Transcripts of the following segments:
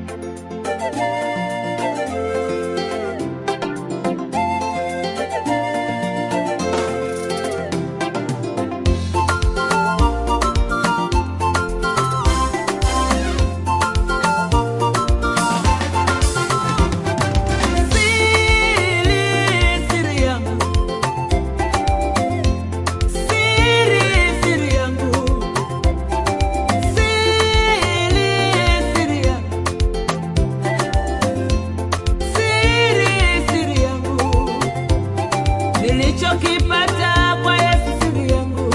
nilichokipata kwa Yesu siri yangu,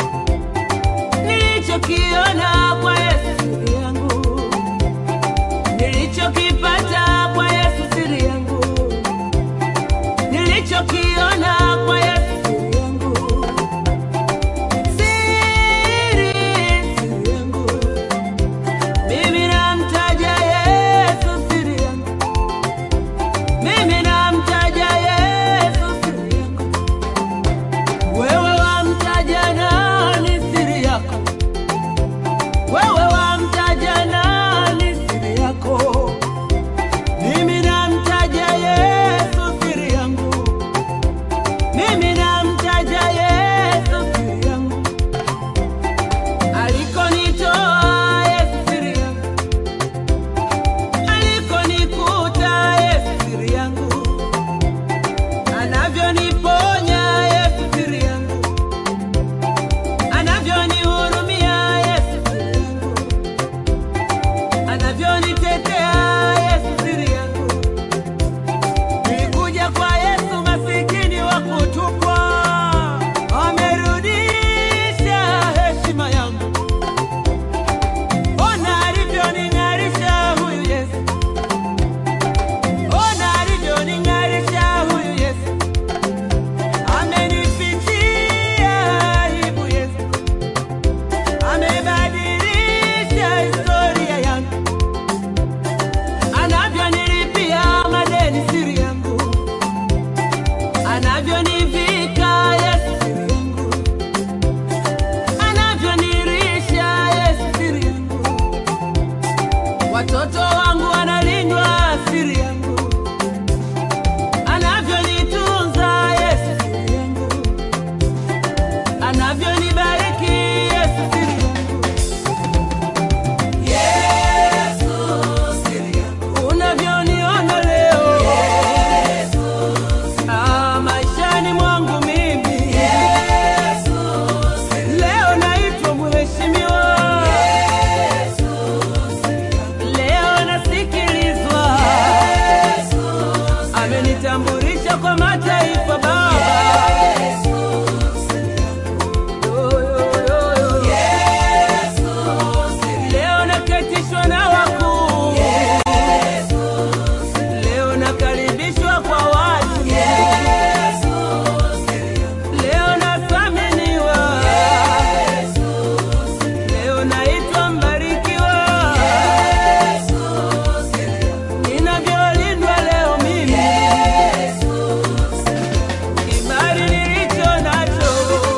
nilichokiona kwa Yesu siri yangu, nilichokipata kwa Yesu siri yangu, nilichokiona kwa Yesu siri yangu, siri siri yangu, mimi namtaja Yesu siri yangu, mimi namtaja Yesu siri yangu. Wewe wamtaja nani siri yako? Wewe wamtaja nani siri yako? Mimi namtaja Yesu siri yangu. Mimi namtaja Yesu siri yangu. Alikonitoa Yesu siri yangu. Alikonikuta Yesu siri yangu. Anavyoniponya Yesu siri yangu, anavyonihurumia Yesu siri yangu, anavyonitetea Yesu siri yangu. Nilikuja kwa Yesu masikini wa kutupwa, amerudisha heshima yangu. Ona alivyoning'arisha huyu Yesu, ona alivyoning'arisha huyu Yesu. Amenifichia aibu Yesu, amebadilisha historia yangu, anavyonilipia madeni siri yangu, anavyonivika Yesu siri yangu, anavyonirisha Yesu siri yangu, watoto wangu wanalindwa siri yangu anavyonitunza Yesu siri yangu, anavyonibariki Yesu siri yangu, Yesu siri yangu, unavyoniona leo Yesu, ah, maishani mwangu mimi Yesu, leo naitwa mheshimiwa Yesu, leo nasikilizwa Yesu amenitambulisha kwa mataifa Baba. Yo, yo, yo, yo. Leo naketishwa na wakuu, leo nakaribishwa kwa watu, leo nathaminiwa, leo naitwa mbarikiwa, ninavyolindwa leo mimi kibali nilicho nacho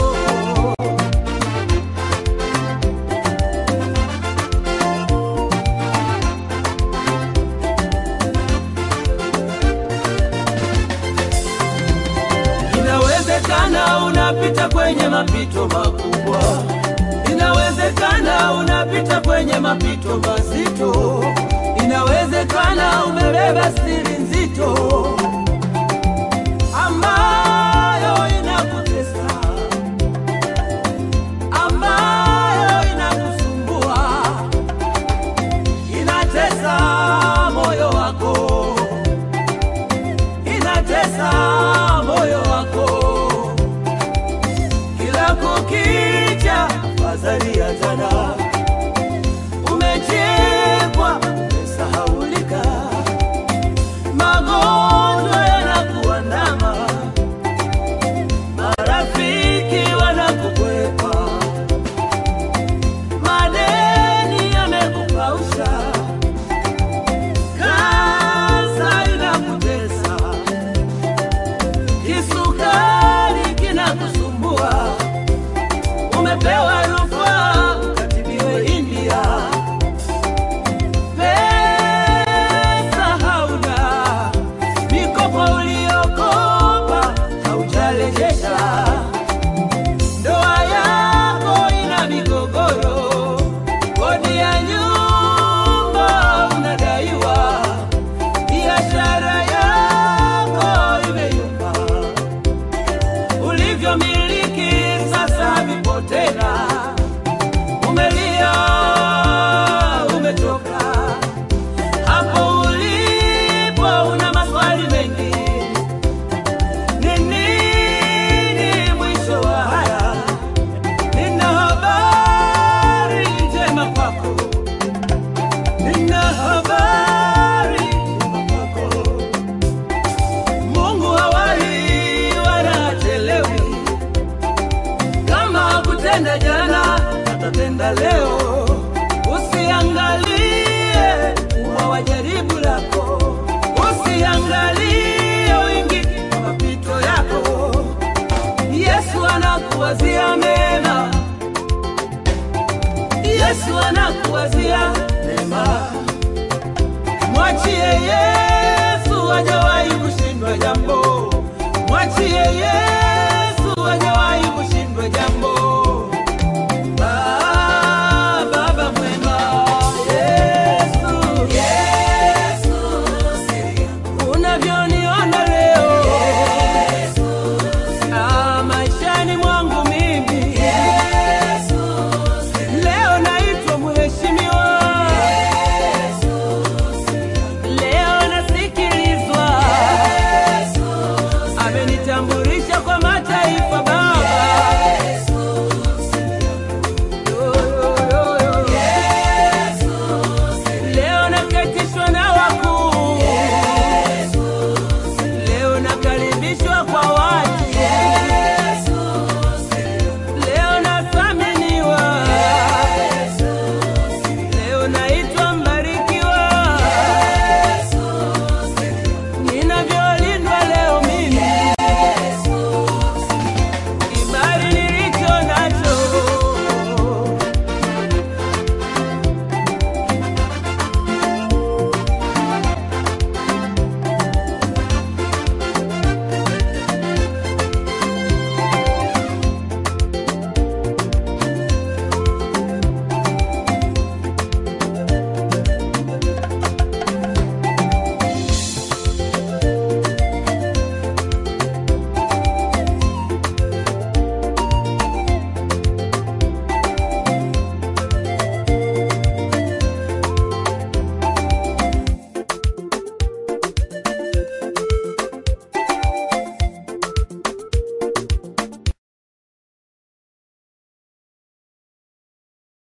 Inawezekana unapita kwenye mapito makubwa, inawezekana unapita kwenye mapito mazito, inawezekana umebeba siri nzito ambayo inakutesa, ambayo inakusumbua, inatesa moyo wako inatesa moyo wako kila kukicha, fadhali ya jana umechekwa, umesahaulika, magonjwa anakuwazia mema. Mwachie Yesu, hajawahi kushindwa jambo. Mwachie Yesu, hajawahi kushindwa jambo.